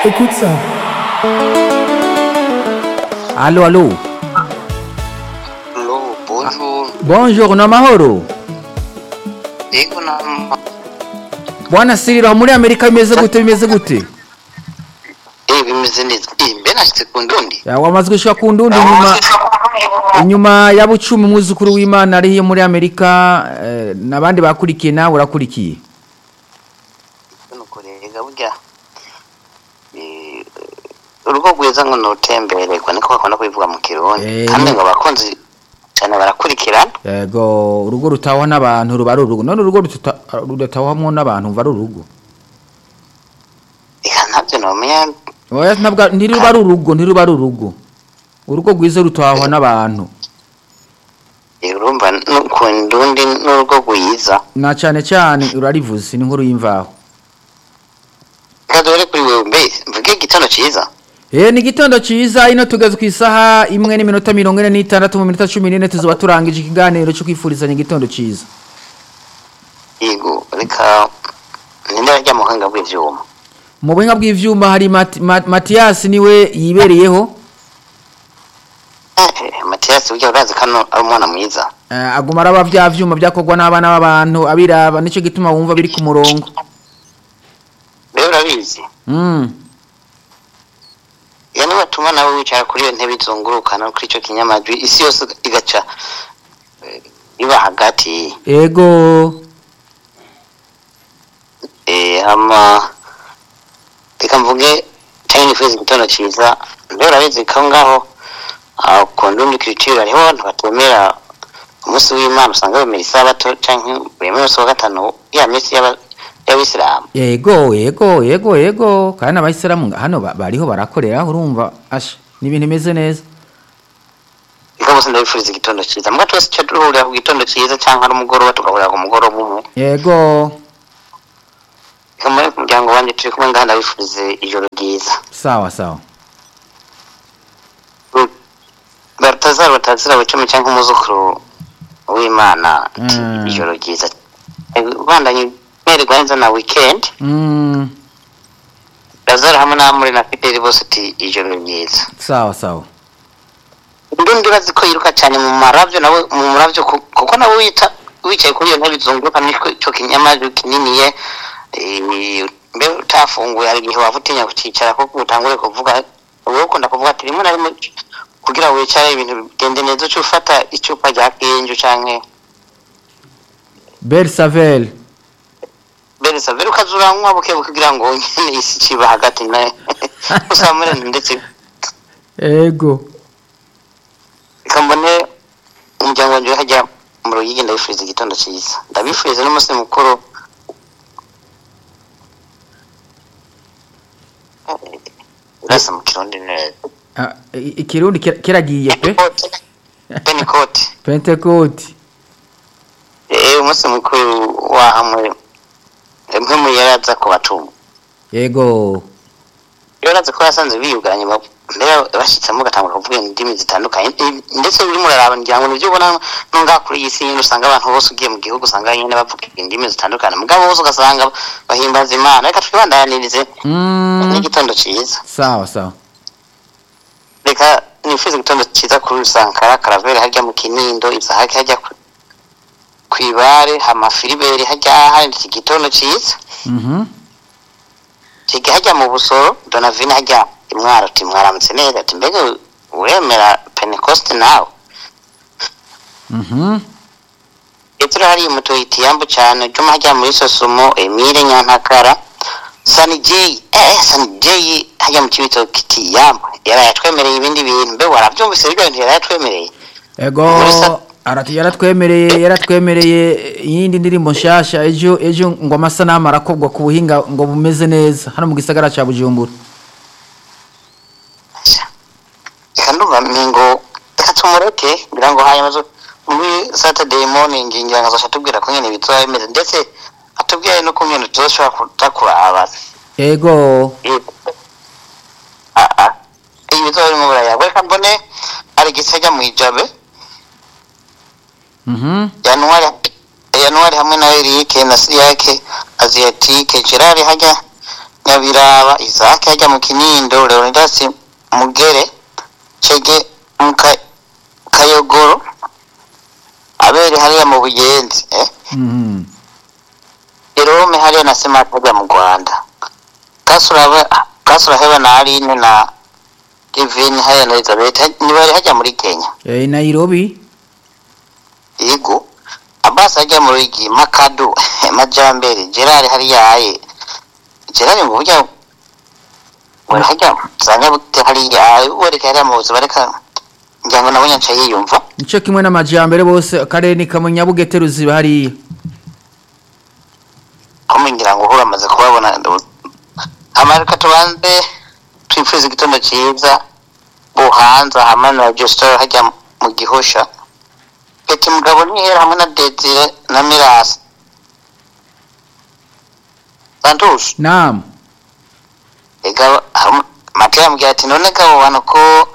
Écoute ça. Allô, allô. Hello, bonjour. Bonjour, na mahoro. Yego na Bwana Sirira muri Amerika bimeze gute bimeze gute? eh bimeze neza. Eh mbe nashitse ku ndundi. Ya wamaze gushika ku ndundi nyuma inyuma ya bucumi umwuzukuru w'Imana ari muri Amerika eh, nabandi bakurikiye nawe urakurikiye. Nuko rega burya eh urugo rwiza ngo nutembererwa niko bakunda kubivuga mu Kirundi. Eh, Kandi ni- ngo abakunzi cyane barakurikirana. Yego urugo rutahwa n'abantu ruba ari urugo none urugo rututa- rudatahwamwo n'abantu ruba ari urugo. Eka ntabyo nomenya Oya ntabwo ntiruba ari urugo ntiruba ari urugo. Urugo rwiza rutahwa n'abantu. eh urumva no ku ndundi n'urugo rwiza. Na cyane cyane urarivuze ni nkuru y'imvaho. Kadore kuri wewe mbe mvuge igitondo ciza. Eh ni gitondo ciza ino tugeze ku isaha imwe n'iminota mirongo ine n'itandatu mu minota cumi n'ine tuzoba turangije ikiganiro cyo kwifurizanya igitondo ciza. Yego reka ninde arya muhanga bw'ivyuma. Mu buhinga bw'ivyuma hari Mati- Ma- Mathias niwe yibereyeho Eh Mathias burya urazi kano ari umwana mwiza. eh, aguma araba vya vyuma vyakorwa n'abana b'abantu abiraba nico gituma wumva biri ku murongo. Rero urabizi. Mm. yani batuma nawe wicara kuri iyo ntebe izungurukana kuri icyo kinyamajwi isi yose igaca eh, iba hagati Ego eh, hama reka mvuge cyangwa nifuza igitondo cyiza mbere urabizi ko ngaho ah, ku ndundi kiriciro hariho abantu batemera umunsi w'imana usanga bemera isabato cyangwa bemera umunsi wa gatanu ya minsi y'aba- y'abisilamu ego ego ego ego kandi abayisilamu nga- hano ba- bariho barakorera urumva asha ni ibintu bimeze neza. reka bose ndabifuriza igitondo cyiza mbwa twese icyo duhurira ku gitondo cyiza cyangwa ari umugoroba tugahurira ku mugoroba umwe Ego reka muri umuryango wanjye turi kumwe ngaha ndabifurize ijoro ryiza sawa sawa. batazara batazira bucumi cyangwa umuzukuru w'imana ati, Mm. ijoro ryiza bandanye mererwa neza na weekend Mm. lazaro hamwe na muri na fideli bose ati ijoro ryiza Sawa sawa. ndundi bazi ko yiruka cyane mu maravyo nawe mu maravyo ku- kuko nawe wita wicaye kuri iyo ntebe izunguruka niko ico kinyamajwi kininiye eh, mbe utafunguye hari igihe waba utinya kucicara kuko utangure kuvuga wowe ukunda kuvuga ati rimwe na rimwe kugira wicare ibintu bigende neza uca ufata icupa rya kenju canke Bersavel. bereza mbere ukaza uranywa buke buke kugira ngo nyene isi ciba hagati na usamure ndetse Ego. reka mbone umuryango wanje hajya mu ruyigi ndabifuriza igitondo cyiza ndabifuriza n'umunsi mukuru urasa mu kirundi neza Ah, i- Ikirundi kira- kiragiye pe. pentecote Pentecote. eh umunsi mukuru wa hamwe mwe mu yaraza ku batumwa Ego. iyo urazi ko yasanze biyuganye ba- mbere bashitsemo ugatangura kuvuga indimi zitandukanye Eh, ndetse urimo uraraba ngira ngo nibyo ubona nunga kuri iyi si nyine usanga abantu bose ugiye mu gihugu usanga nyine bavuga indimi zitandukanye mugabo bose ugasanga bahimbaza imana reka twibandanirize Mm. n'igitondo cyiza Sawa sawa. reka nifuza igitondo cyiza kuri rusankara karaveri hajya mu kinindo izahake hajya ku- kwibare hamafiriberi hajya hari iki gitondo cyiza Mhm. kiga hajya mu busoro donavine hajya imwaro ati mwaramutse neza ati mbega uremera pentecoste nawe Mhm. petero hariya umutoyiti yambu cyane juma hajya muri sosumo emile nyantakara sani jeyi eh sani jeyi hajya mu kibito kiti yambu yaraye atwemereye ibindi bintu mbe warabyumvise ibyo bintu yaraye atwemereye Ego. Muri sa- Arati yaratwemereye yaratwemereye iyindi ndirimbo nshasha ejo ejo ngo amasanamu arakobwa ku buhinga ngo bumeze neza hano mu gisagara ca Bujumbura. reka ndumva mingo reka tumureke ngira ngo hanyuma zo muri saturday morning ngira ngo azosha atubwira ko nyene bizoba bimeze ndetse atubwire no ku nyene tuzoshobora kuza kuraba Ego. Ah, ah. ibi bizoba birimo buraya reka mbone ari gisajya mu ijabe Mhm. januari januari hamwe na erike na siriyake aziyatike gerard hajya nyabiraba isake hajya mu kinindo leonidas mugere cege mu Ka- kayogoro abere hariya mu buyenzi eh? Mhm. Jerome hariya na Semata hajya mu Rwanda Kasura Kasura heba na Aline na Divine hariya na Elizabeth ha- nibari hajya muri Kenya Eh, Nairobi yego Abbas hajya mu Rigi Makadu Majambere Gerard hariya aye Gerard mu buryo wari hajya zanya bute hariya aye wereka hariya mu buzima reka ngira ngo nabonye nca yiyumva nico kimwe n'amajyambere bose akarere ni kamwe nyabugete ruziba hariya aho ngira ngo uhura amaze kubabona amarika tubanze twifuza igitondo cyiza buhanza hamwe na Justin hajya mu gihosha Peti mugabo ntihera hamwe na Desire na Mirasi Santos naam ega Mateo yambwira ati none gabo bantu ko